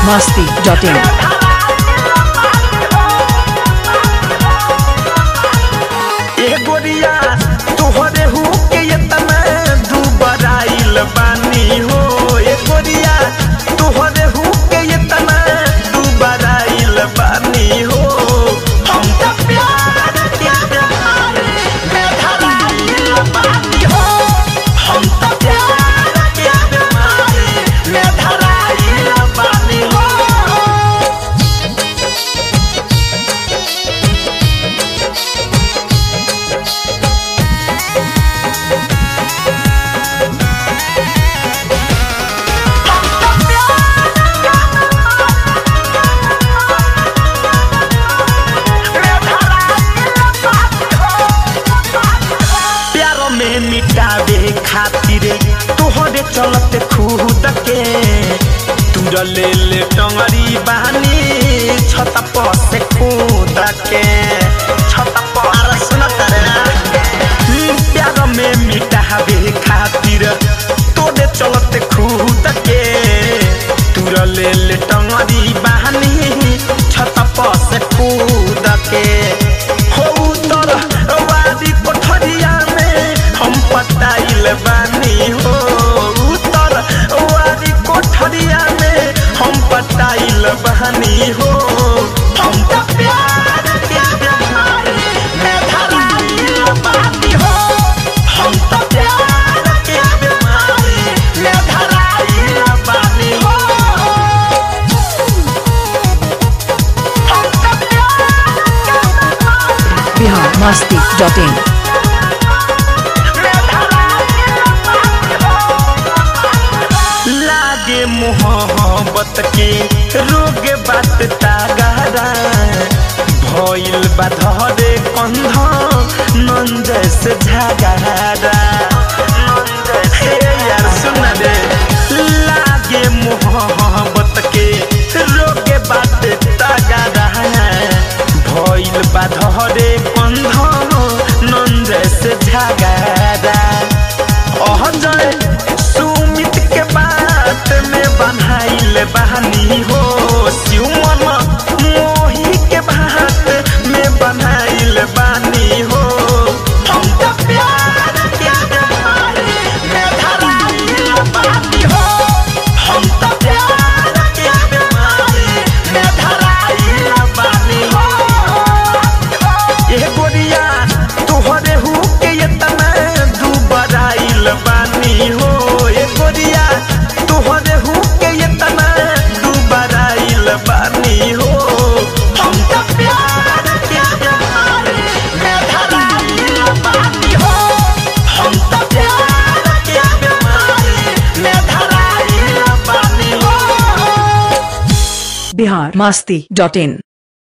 masti.in. ए गोरिया तोहरे हु के इतना दुबराइल बानी हो ए गोरिया तोहरे हु के इतना दुबराइल बानी हो हम त प्यार के बीमारी में धराइल बानी हो हम त प्यार के बीमारी में धराइल बानी हो प्यार में मिटावे खातिर तोहरे चलते खुद के तुर ले ले टंगरी बहानी छत पर से कूद के छत पर सुनत रे हम्म, प्यार में मिटावे खातिर तोरे चलते खुद के तुर ले ले टंगरी बहानी छत पर से कूद के हो उतर वादी कोठरिया में हम पटाइल बानी हो उतर वादी कोठरिया में हम पटाइल बानी हो हम त प्यार के बीमारी में धराइल बानी हो हम त प्यार के बीमारी में धराइल बानी हो हम त प्यार के बीमारी Bihar masti.in. लागे मोहब्बत के रोग बात तागारा भइल बा धरे कंध नंज से झगारा हे यार सुन रे लागे मोहब्बत के रोग बात तागारा भइल बा धरे कंध नंज से झगारा अहजय सुमित के बात में बन्हाइल बहानी हो सिमन मोही के बात में बन्हाइल बानी हो हम त प्यार के बीमारी में धराइल बानी हो हम त प्यार के बीमारी में धराइल बानी हो ए गोरिया तोहरे हु के इतना दुबराइल बानी हो ए गोरिया तोहरे हु के इतना दुबराइल बानी हो हम त प्यार के बीमारी में धराइल बानी हो हम त प्यार के बीमारी में धराइल बानी हो Bihar masti.in.